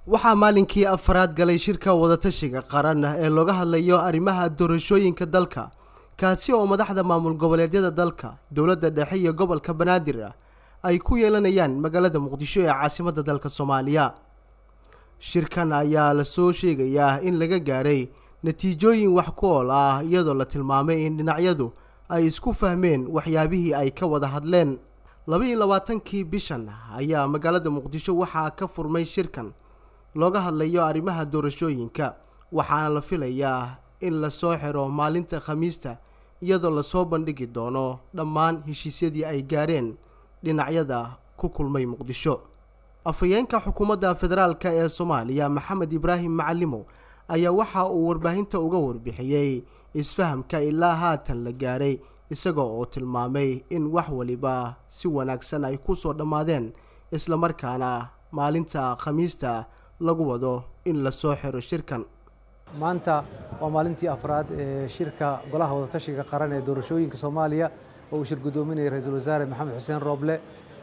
waxaa maalinkii afaraad galay shirka wadatashiga qaran ee looga hadlayo arrimaha doorashooyinka dalka kaasi oo madaxda maamul goboleedyada dalka dowladda dhexe iyo gobolka banaadir ay ku yeelanayaan magaalada muqdisho ee caasimadda dalka soomaaliya shirkan ayaa lasoo sheegayaa in laga gaaray natiijooyin wax ku ool ah iyadoo la tilmaamay in dhinacyadu ay isku fahmeen waxyaabihii ay ka wada hadleen labaiyo labaatankii bishan ayaa magaalada muqdisho waxaa ka furmay shirkan looga hadlayo arrimaha doorashooyinka waxaana la filayaa in lasoo xiro maalinta khamiista iyadoo lasoo bandhigi doono dhammaan heshiisyadii ay gaareen dhinacyada ku kulmay muqdisho afhayeenka xukuumadda federaalk ee soomaaliya maxamed ibraahim macalimo ayaa waxa uu warbaahinta uga warbixiyey isfahamka ilaa haatan la gaaray isaga oo tilmaamay in wax waliba si wanaagsan ay ku soo dhammaadeen islamarkaana maalinta khamiista lagu wado in lasoo xiro shirkan maanta waa maalintii afraad ee shirka golaha wadatashiga qaran ee doorashooyinka soomaaliya oo uu shir guddoominayay ra-iisul wasaare maxamed xuseen rooble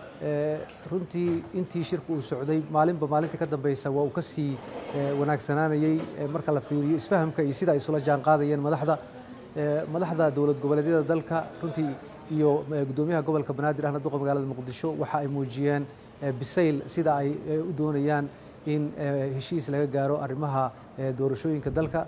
runtii intii shirku uu socday maalinba maalinta ka dambeysa waa uu ka sii wanaagsanaanayey marka la fiiriyo isfahamka iyo sida ay isula jaan qaadayeen madaxda madaxda dowlad goboleedyada dalka runtii iyo guddoomiyaha gobolka banaadir ahna duqa magaalada muqdisho waxa ay muujiyeen bisayl sida ay u doonayaan in heshiis laga gaaro arrimaha doorashooyinka dalka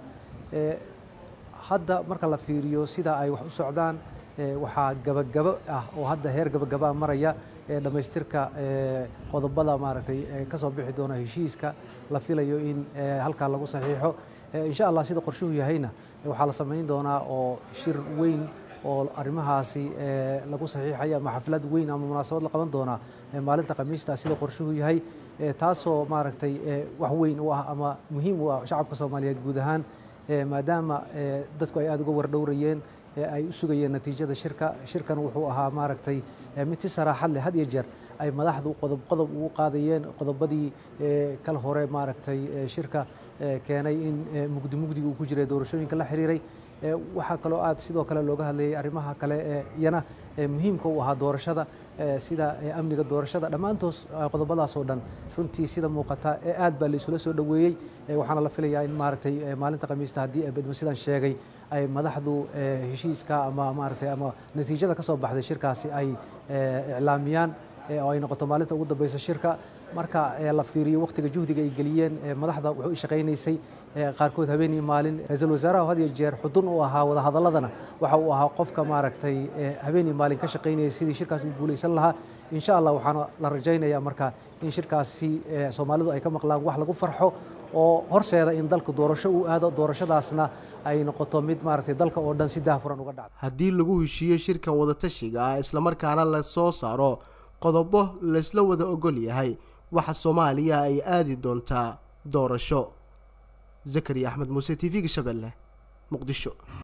hadda marka la fiiriyo sida ay wax u socdaan waxaa gabagabo ah oo hadda heer gabagabaa maraya dhammaystirka qodobada maaragtay ka soo bixi doona heshiiska la filayo in halkaa lagu saxiixo insha allah sida qorshuhu yahayna waxaa la samayn doonaa oo shir weyn oo arrimahaasi lagu saxiixaya ama xaflad weyn ama munaasabad la qaban doonaa maalinta khamiista sida qorshuhu yahay taasoo maaragtay wax weyn u ah ama muhiim u ah shacabka soomaaliyeed guud ahaan maadaama dadku ay aada uga wardhowrayeen ay u sugayeen natiijada shirka shirkan wuxuu ahaa maaragtay mid si saraaxad leh had iyo jeer ay madaxdu qodob qodob ugu qaadayeen qodobadii kal hore maaragtay shirka keenay in mugdi mugdiga uu ku jiray doorashooyinka la xiriiray waxaa kaloo aad sidoo kale looga hadlayay arrimaha kale ee iyana muhiimka u ahaa doorashada sida amniga doorashada dhammaantoos qodobadaas oo dhan runtii sida muuqata ee aad baa laisula soo dhoweeyey waxaana la filayaa in maaragtay maalinta khamiista haddii bedmo sidaan sheegay ay madaxdu heshiiska ama maaragtay ama natiijada ka soo baxday shirkaasi ay iclaamiyaan oo ay noqoto maalinta ugu dambeysa shirka marka la fiiriyo waqtiga juhdiga ay geliyeen madaxda wuxuu shaqaynaysay qaarkood habeen iyo maalin ra-iisul wasaaraha had iyo jeer xudun u ahaa wadahadaladana waxa uu ahaa qofka maaragtay habeen iyo maalin ka shaqaynayay sidii shirkaas u guulaysan lahaa insha allah waxaana la rajaynayaa marka in shirkaasi soomaalidu ay ka maqlaan wax lagu farxo oo horseeda in dalka doorasho uu aado doorashadaasna ay noqoto mid maaragtay dalka oo dhan si daahfuran uga dhacdo haddii lagu heshiiyo shirkan wadatashiga ah islamarkaana la soo saaro qodobo laysla wada ogol yahay waxa soomaaliya ay aadi doontaa doorasho zakariya axmed muuse t v-ga shabeelle muqdisho